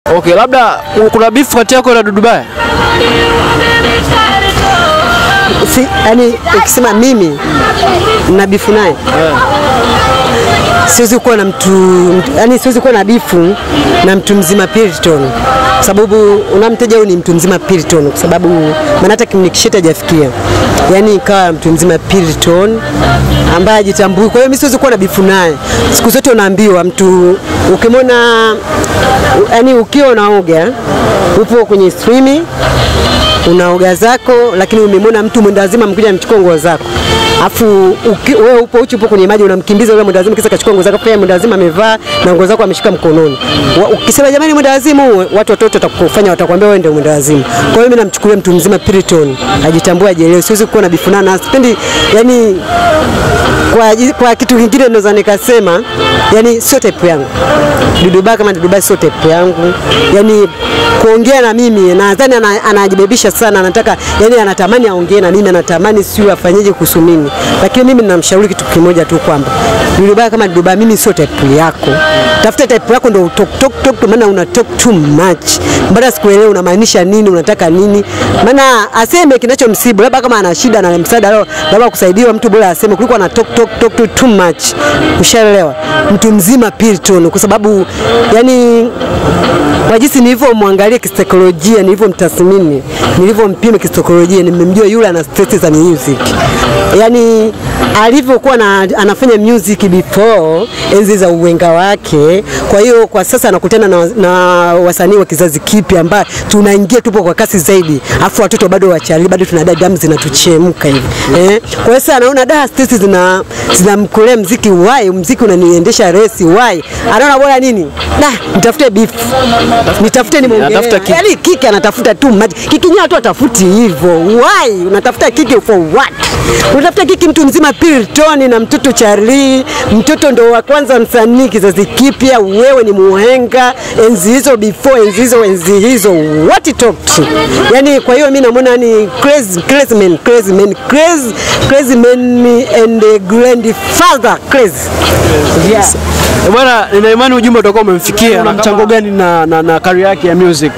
Okay, labda u- kuna beef kati yako na Dudubaya? si, yani ukisema mimi na bifu naye siwezi kuwa na mtu, mtu yani siwezi kuwa na bifu na mtu mzima Piriton kwa sababu unamteja huyu ni mtu mzima Piriton, kwa sababu maana hata kimnikisheta hajafikia, yani ikawa mtu mzima Piriton ambaye ajitambui. Kwa hiyo mimi siwezi kuwa na bifu naye. Siku zote unaambiwa mtu ukimwona, yani ukiwa unaoga upo kwenye streaming unaoga zako, lakini umemwona mtu mwendazima amekuja amechukua nguo zako afu uki- wewe upo uchi upo kwenye maji unamkimbiza yule mwendazima kisa kachukua nguo zako, pia mwendazima amevaa na nguo zako ameshika mkononi. Wa- Ukisema jamani, mwendazima huyu, watu watoto watakufanya watakwambia wewe ndio mwendazima. Kwa hiyo mimi namchukulia mtu mzima Piriton, ajitambue, ajielewe. Siwezi kuwa na bifunana, sipendi yani kwa, ji- kwa kitu kingine naweza nikasema yani sio type yangu. Duduba kama Duduba sio type yangu, yani kuongea na mimi nadhani ana- anajibebisha sana, anataka yani anatamani aongee na mimi, anatamani sio afanyeje kuhusu mimi, lakini mimi ninamshauri kitu kimoja tu kwamba Duduba kama Duduba, mimi sio type yako, tafuta type yako ndio talk talk talk, maana una talk too much. Baada sikuelewi unamaanisha nini, unataka nini, maana aseme kinachomsibu, labda kama ana shida na msaada leo, labda kusaidiwa, mtu bora aseme kuliko ana talk talk talk too, too much. Ushaelewa? Mtu mzima Piriton, kwa sababu yani kwa jinsi nilivyomwangalia kisaikolojia, nilivyomtathmini, nilivyompima kisaikolojia, nimemjua yule ana stress za music, yani alivyokuwa na, anafanya music before enzi za uwenga wake. Kwa hiyo kwa sasa anakutana na, na wasanii wa kizazi kipya ambaye tunaingia tupo kwa kasi zaidi, afu watoto bado wachali, bado tunadai damu zinatuchemka hivi eh. Kwa hiyo sasa anaona da stress zina zinamkolea mziki, why mziki unaniendesha resi, why anaona bora nini, da nitafute beef nitafute nimwongelee. Anatafuta kiki. Yaani kiki anatafuta tu maji. Kiki nyewe watu watafuti hivyo. Why? Unatafuta kiki for what? Unatafuta kiki mtu mzima Piriton na mtoto Charlie, mtoto ndo wa kwanza msanii kizazi kipya, wewe ni muhenga enzi hizo before enzi hizo enzi hizo what he talked. Yaani kwa hiyo mimi namuona ni crazy crazy man crazy man crazy crazy man and a grandfather crazy. Yeah. Eh, Bwana, nina imani ujumbe utakuwa umemfikia. Una mchango gani na, na, na career yake ya music?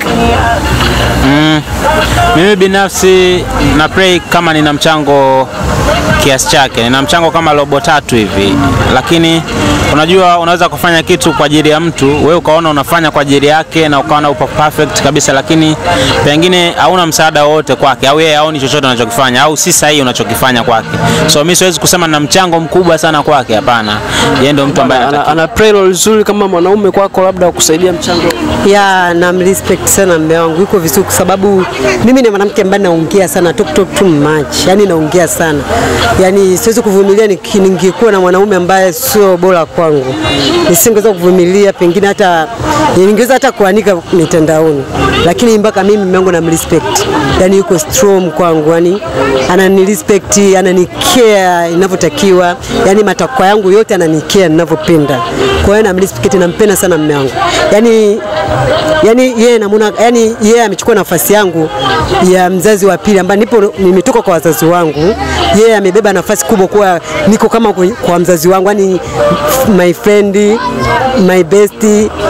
Mimi binafsi na pray kama nina mchango kiasi chake, nina mchango kama robo tatu hivi, lakini unajua, unaweza kufanya kitu kwa ajili ya mtu, wewe ukaona unafanya kwa ajili yake na ukaona upo perfect kabisa, lakini pengine hauna msaada wowote kwake, au yeye haoni chochote unachokifanya, au si sahihi unachokifanya kwake. So mimi siwezi kusema na mchango mkubwa sana kwake, hapana. Yeye ndio mtu ambaye Ana, anatakiwa ana play role nzuri kama mwanaume kwako, labda kusaidia mchango. ya namrespect sana mume wangu, yuko vizuri kwa sababu mimi ni mwanamke ambaye naongea sana, talk talk too much, yani naongea sana, yani siwezi kuvumilia niki- ningekuwa na mwanaume ambaye sio bora kwangu, nisingeweza kuvumilia, pengine hata ningeweza hata kuanika mitandaoni, lakini mpaka mimi mume wangu namrespect, yani yuko strong kwangu, yani ananirespect, ananikea inavyotakiwa, yani matakwa yangu yote ananikea ninavyopenda. Kwa hiyo namrespect, nampenda sana mume wangu, yani yani yeye namuona, yani yeye amechukua nafasi yangu ya mzazi wa pili, ambaye nipo nimetoka kwa wazazi wangu. Yeye amebeba nafasi kubwa, kuwa niko kama kwa- kwa mzazi wangu, yani my friend, my best,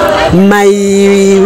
my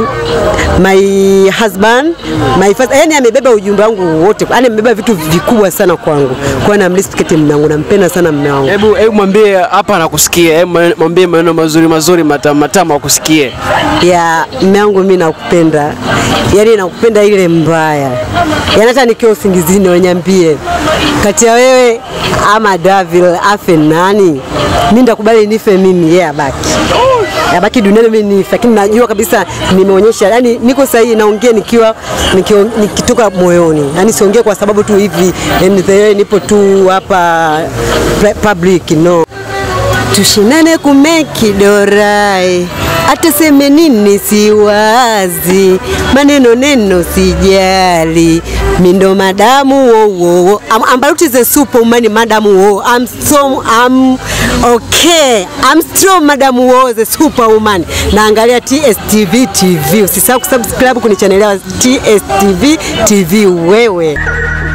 my husband, my first, yani amebeba ujumbe wangu wote, yani amebeba vitu vikubwa sana kwangu. Kwa hiyo namrespect mume wangu, nampenda sana mume wangu. Hebu hebu mwambie hapa anakusikia, hebu mwambie maneno mazuri mazuri matamu matamu akusikie. ya mume wangu, mimi nakupenda, yaani nakupenda ile mbaya, yaani hata nikiwa usingizini wanyambie kati ya wewe ama Davil afe nani, mimi ndakubali nife mimi, yeye abaki abaki duniani, mimi nife, lakini najua kabisa nimeonyesha, yani niko sahihi, naongea nikiwa nikio- nikitoka moyoni, yani siongee kwa sababu tu hivi and the way nipo tu hapa public no tushinane kumeki dorai ataseme nini siwazi maneno neno sijali mindo madamu wowo ambaruti ze superwoman madamu wo I'm so I'm okay I'm strong madamu wo the superwoman naangalia TSTV TV usisahau kusubscribe kuni channel ya TSTV TV wewe